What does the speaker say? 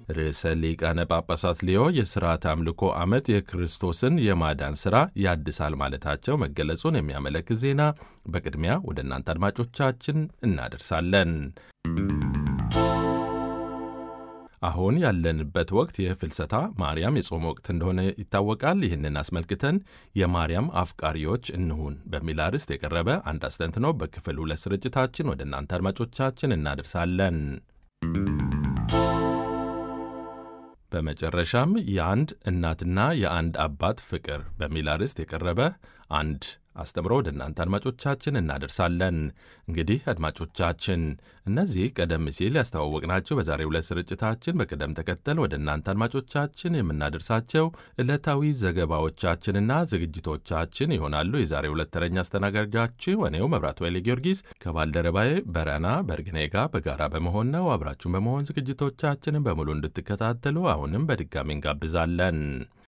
ርዕሰ ሊቃነ ጳጳሳት ሊዮ የሥርዓተ አምልኮ ዓመት የክርስቶስን የማዳን ሥራ ያድሳል ማለታቸው መገለጹን የሚያመለክት ዜና በቅድሚያ ወደ እናንተ አድማጮቻችን እናደርሳለን። አሁን ያለንበት ወቅት የፍልሰታ ማርያም የጾም ወቅት እንደሆነ ይታወቃል። ይህንን አስመልክተን የማርያም አፍቃሪዎች እንሁን በሚል አርዕስት የቀረበ አንድ አስተንትኖ በክፍል ሁለት ስርጭታችን ወደ እናንተ አድማጮቻችን እናደርሳለን። በመጨረሻም የአንድ እናትና የአንድ አባት ፍቅር በሚል አርዕስት የቀረበ አንድ አስተምሮ ወደ እናንተ አድማጮቻችን እናደርሳለን። እንግዲህ አድማጮቻችን እነዚህ ቀደም ሲል ያስተዋወቅናቸው በዛሬው ዕለት ስርጭታችን በቅደም ተከተል ወደ እናንተ አድማጮቻችን የምናደርሳቸው ዕለታዊ ዘገባዎቻችንና ዝግጅቶቻችን ይሆናሉ። የዛሬው ዕለት ተረኛ አስተናጋጃችሁ እኔው መብራት ወይሌ ጊዮርጊስ ከባልደረባዬ በረና በርግኔ ጋር በጋራ በመሆን ነው። አብራችሁን በመሆን ዝግጅቶቻችንን በሙሉ እንድትከታተሉ አሁንም በድጋሚ እንጋብዛለን።